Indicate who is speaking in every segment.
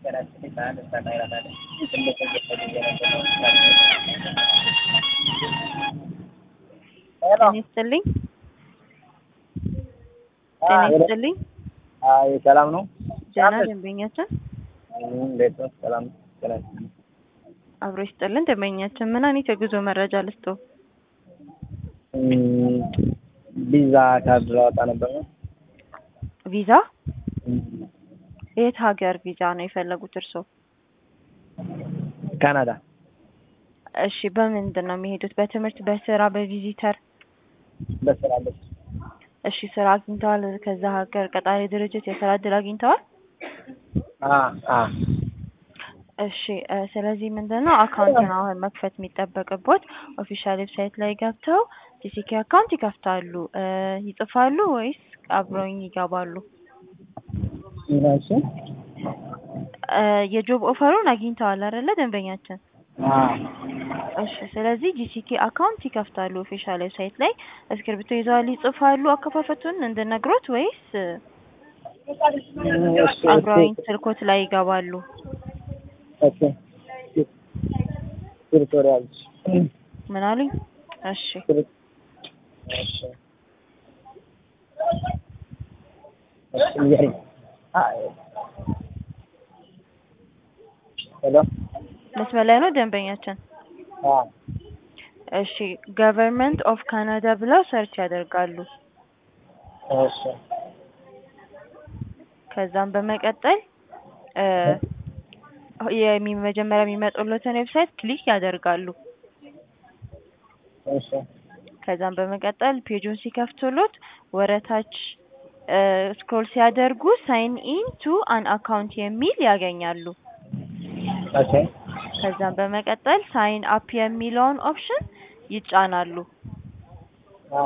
Speaker 1: ጤና ይስጥልኝ ጤና ይስጥልኝ
Speaker 2: አይ ሰላም ነው።
Speaker 1: ደህና ደንበኛችን
Speaker 2: እንዴት ነው? ሰላም ነው። ጤና ይስጥልኝ።
Speaker 1: አብሮ ይስጥልን ደንበኛችን ምን አይነት የጉዞ መረጃ ልስጦ?
Speaker 2: እም፣ ቪዛ ካርድ ላወጣ ነበር ነው።
Speaker 1: ቪዛ የት ሀገር ቪዛ ነው የፈለጉት እርስዎ?
Speaker 2: ካናዳ
Speaker 1: እሺ በምንድን ነው የሚሄዱት? በትምህርት፣ በስራ፣ በቪዚተር?
Speaker 2: በስራ በስ
Speaker 1: እሺ ስራ አግኝተዋል? ከዛ ሀገር ቀጣሪ ድርጅት የስራ እድል አግኝተዋል?
Speaker 2: አ አ
Speaker 1: እሺ እ ስለዚህ ምንድን ነው አካውንት ነው አሁን መክፈት የሚጠበቅቦት። ኦፊሻል ዌብሳይት ላይ ገብተው ቲሲኬ አካውንት ይከፍታሉ። እ ይጽፋሉ ወይስ አብረውኝ ይገባሉ?
Speaker 2: እሺ
Speaker 1: እ የጆብ ኦፈሩን አግኝተዋል አይደለ ደንበኛችን?
Speaker 2: አ
Speaker 1: እሺ ስለዚህ ጂሲኬ አካውንት ይከፍታሉ ኦፊሻል ዌብሳይት ላይ እስክሪብቶ ይዘዋል ይጽፋሉ አከፋፈቱን እንድነግሮት ወይስ
Speaker 2: እሺ
Speaker 1: አብረውኝ ስልኮት ላይ ይገባሉ?
Speaker 2: ኦኬ ቱቶሪያል
Speaker 1: ምን አሉኝ? እሺ
Speaker 2: እሺ እሺ ንገሪኝ። አይ ሄሎ
Speaker 1: መስመር ላይ ነው ደንበኛችን?
Speaker 2: አ
Speaker 1: እሺ ገቨርንመንት ኦፍ ካናዳ ብለው ሰርች ያደርጋሉ።
Speaker 2: እሺ
Speaker 1: ከዛም በመቀጠል እ የሚ መጀመሪያ የሚመጡለትን ዌብሳይት ክሊክ ያደርጋሉ።
Speaker 2: እሺ
Speaker 1: ከዛም በመቀጠል ፔጁን ሲከፍቱሎት ወረታች እ ስክሮል ሲያደርጉ ሳይን ኢን ቱ አን አካውንት የሚል ያገኛሉ።
Speaker 2: ኦኬ
Speaker 1: ከዛም በመቀጠል ሳይን አፕ የሚለውን ኦፕሽን ይጫናሉ።
Speaker 2: አ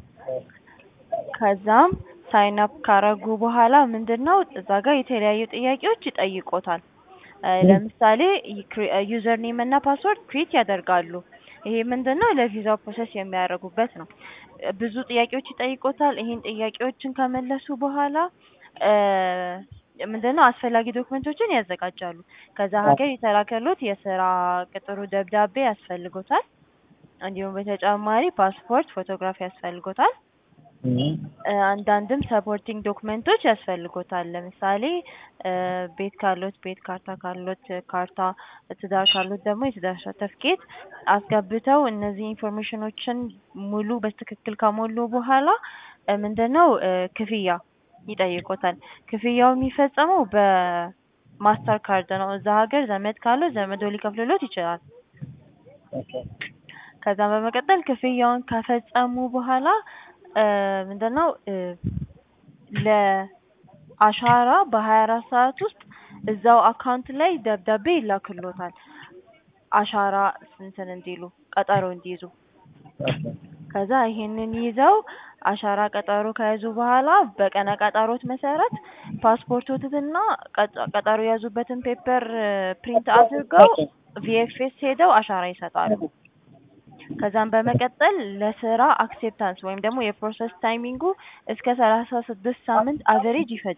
Speaker 1: ከዛም ሳይን አፕ ካረጉ በኋላ ምንድነው እዛ ጋር የተለያዩ ጥያቄዎች ይጠይቆታል። እ ለምሳሌ ዩዘር ኔም እና ፓስወርድ ክሬት ያደርጋሉ። ይሄ ምንድነው ለቪዛው ፕሮሰስ የሚያደርጉበት ነው። እ ብዙ ጥያቄዎች ይጠይቆታል። ይሄን ጥያቄዎችን ከመለሱ በኋላ እ ምንድነው አስፈላጊ ዶክመንቶችን ያዘጋጃሉ። ከዛ ሀገር የተላከሎት የስራ ቅጥሩ ደብዳቤ ያስፈልጎታል። እንዲሁም በተጨማሪ ፓስፖርት፣ ፎቶግራፍ ያስፈልጎታል።
Speaker 2: እም
Speaker 1: እ አንዳንድም ሰፖርቲንግ ዶክመንቶች ያስፈልጎታል። ለምሳሌ እ ቤት ካሎት ቤት፣ ካርታ ካሎት ካርታ፣ ትዳር ካሎት ደግሞ የትዳር ሰርተፍኬት አስገብተው እነዚህ ኢንፎርሜሽኖችን ሙሉ በትክክል ከሞሉ በኋላ እ ምንድነው እ ክፍያ ይጠይቆታል። ክፍያው የሚፈጸመው በማስተር ካርድ ነው። እዛ ሀገር ዘመድ ካለው ዘመዶ ሊከፍልሎት ይችላል።
Speaker 2: ኦኬ
Speaker 1: ከዛም በመቀጠል ክፍያውን ከፈጸሙ በኋላ እ ምንድነው እ ለአሻራ በሀያ አራት ሰዓት ውስጥ እዛው አካውንት ላይ ደብዳቤ ይላክሎታል። አሻራ እንትን እንዲሉ ቀጠሮ እንዲይዙ
Speaker 2: ኦኬ
Speaker 1: ከዛ ይሄንን ይዘው አሻራ ቀጠሮ ከያዙ በኋላ በቀነ ቀጠሮት መሰረት ፓስፖርቶትና ቀጠ- ቀጠሮ የያዙበትን ፔፐር ፕሪንት አድርገው ቪኤፍኤስ ሄደው አሻራ ይሰጣሉ። ከዛም በመቀጠል ለስራ አክሴፕታንስ ወይም ደግሞ የፕሮሰስ ታይሚንጉ እስከ ሰላሳ ስድስት ሳምንት አቨሬጅ ይፈጃል።